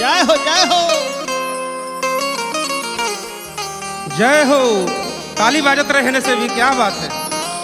जय हो जय हो जय हो ताली बाजत रहने से भी क्या बात है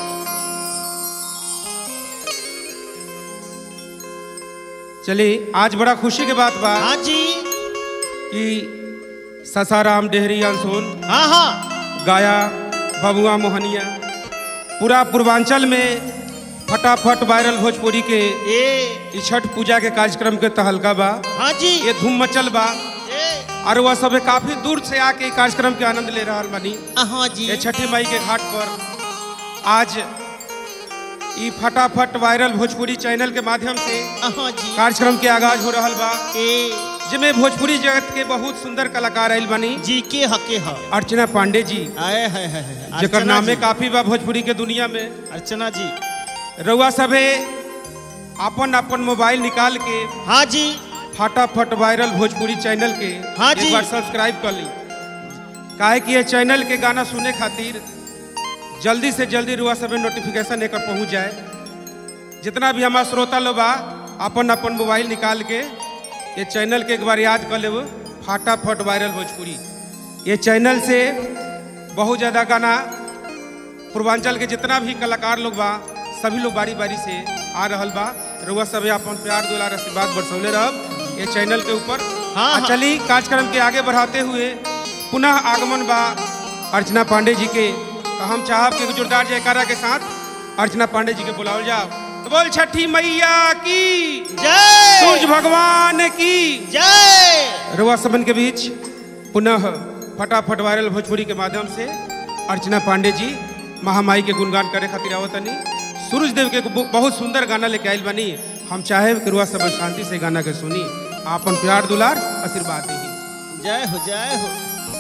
चलिए आज बड़ा खुशी की बात बा हाँ जी कि ससाराम डेहरी अनसोल हाँ हाँ गाया बबुआ मोहनिया पूरा पूर्वांचल में फटाफट वायरल भोजपुरी के ए इ छठ पूजा के कार्यक्रम के तहलका बा हाँ जी ये धूम मचल बा ए और वह सब काफी दूर से आके इ कार्यक्रम के आनंद ले रहा बनी हाँ जी ये छठी मई के घाट पर आज ई फटाफट वायरल भोजपुरी चैनल के माध्यम से हाँ जी कार्यक्रम के आगाज हो रहल बा ए जिसमें भोजपुरी जगत के बहुत सुंदर कलाकार आयल बनी जी के हके ह अर्चना पांडे जी आए है है है जेकर अर्चना नामे जी। काफी बा भोजपुरी के दुनिया में अर्चना जी रउआ सभे अपन अपन मोबाइल निकाल के हाँ जी फटाफट वायरल भोजपुरी चैनल के हाँ एक जी। बार सब्सक्राइब कर ली काहे कि ये चैनल के गाना सुने खातिर जल्दी से जल्दी रुआ सभे नोटिफिकेशन एकर पहुंच जाए जितना भी हमारा श्रोता लोग बा अपन अपन मोबाइल निकाल के ये चैनल के एक बार याद कर लेब फटाफट वायरल भोजपुरी ये चैनल से बहुत ज़्यादा गाना पूर्वांचल के जितना भी कलाकार लोग बा सभी लोग बारी बारी से आ रहल बा रुआ सभे अपन प्यार दुलार आशीर्वाद बरसौले रहब ये चैनल के ऊपर हाँ, आ हाँ। चली कार्यक्रम के आगे बढ़ाते हुए पुनः आगमन बा अर्चना पांडे जी के तो हम चाहब कि जोरदार जयकारा के साथ अर्चना पांडे जी के बुलावल जाओ तो बोल छठी मैया की जय सूर्य भगवान की जय रुआ सबन के बीच पुनः फटाफट वायरल भोजपुरी के माध्यम से अर्चना पांडे जी महामाई के गुणगान करे खातिर आवतनी सूरज देव के बहु- बहुत सुंदर गाना लेके आयल बनी हम चाहे कि रुआ सब शांति से गाना के सुनी आपन प्यार दुलार आशीर्वाद दी जय हो जय हो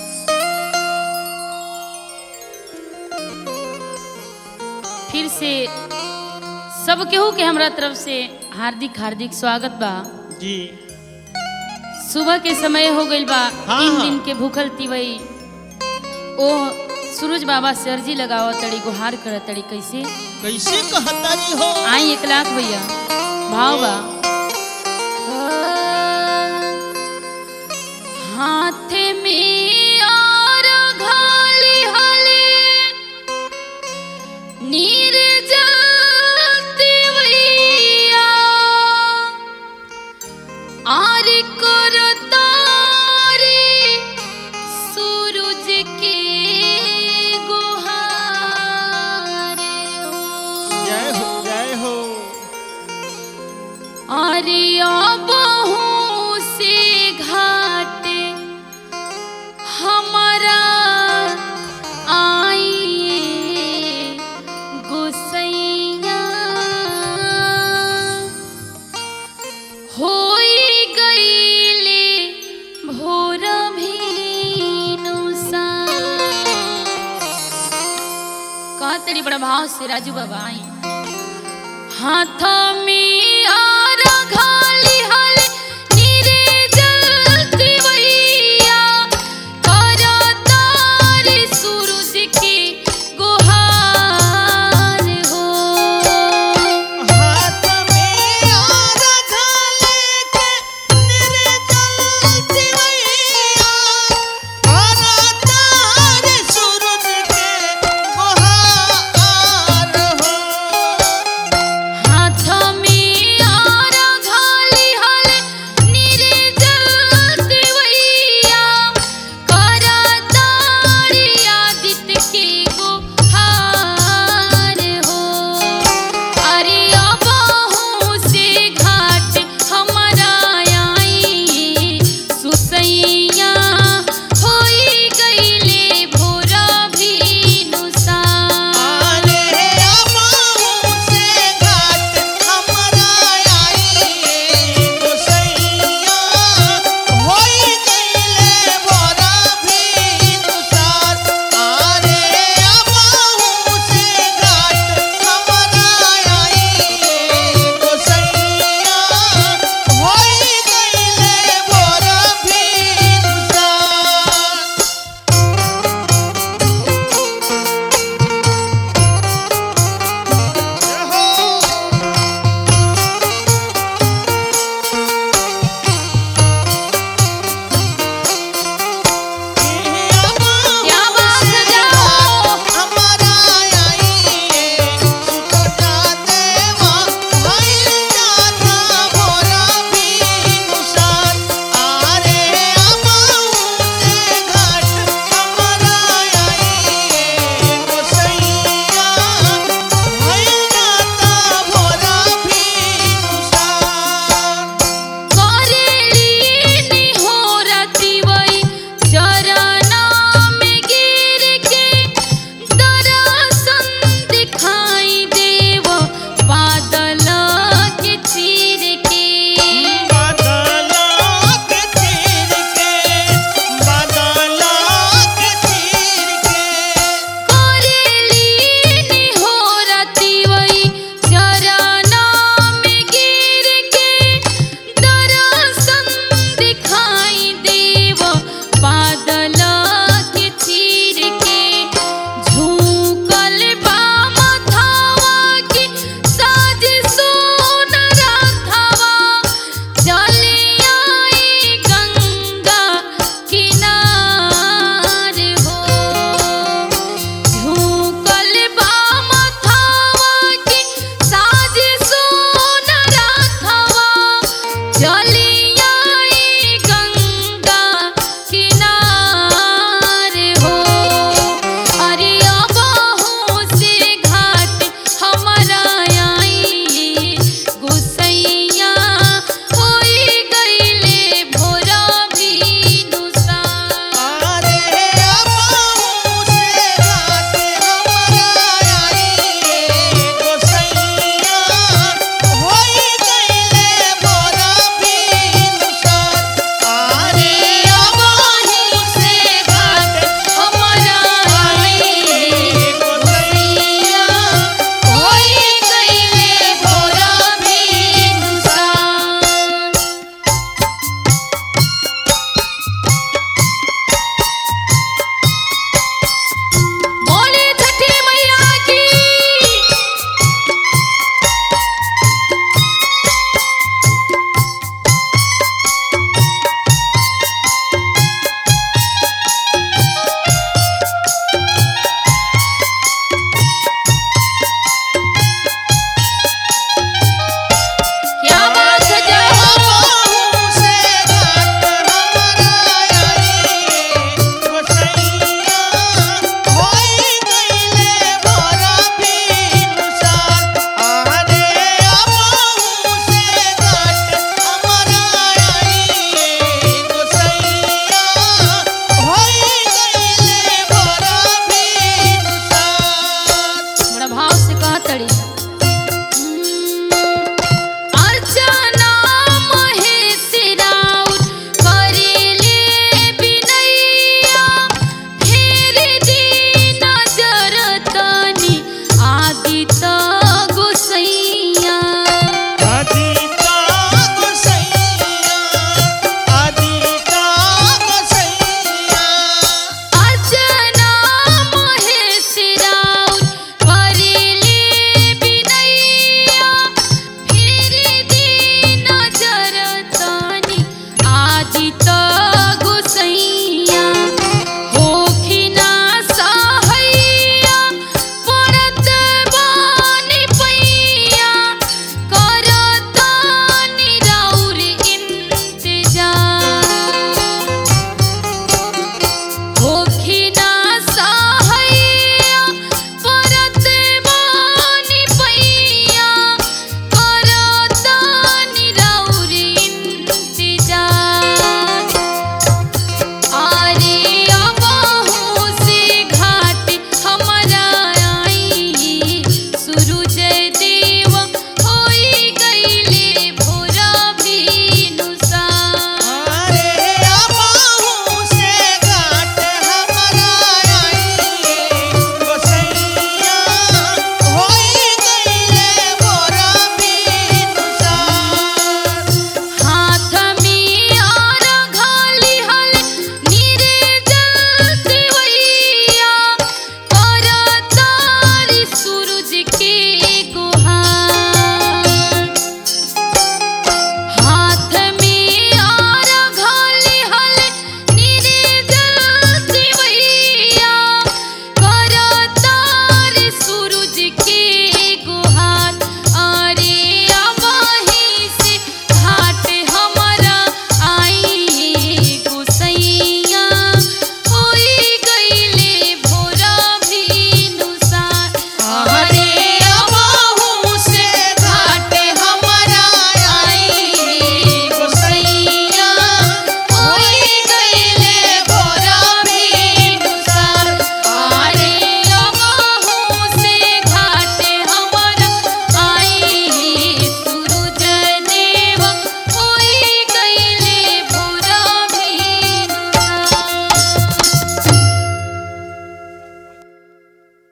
फिर से सब केहू के हमरा तरफ से हार्दिक हार्दिक स्वागत बा जी सुबह के समय हो गइल बा हाँ, तीन हाँ। दिन के भूखल तिवई ओ सूरज बाबा से अर्जी लगाव तड़ी गुहार कर तड़ी कैसे कैसे कहतारी हो आई एक लाख भैया भाव बा हाथ में और घाली हले नीर जाते भैया आर करो तारे सूरज के गुहारे जय हो जय हो अरे बहू से घाटे हमारा आइए गुसैया होई गईले भोर भीनुसा का तेरी बड़ा भाव से राजू बाबा आई हाथ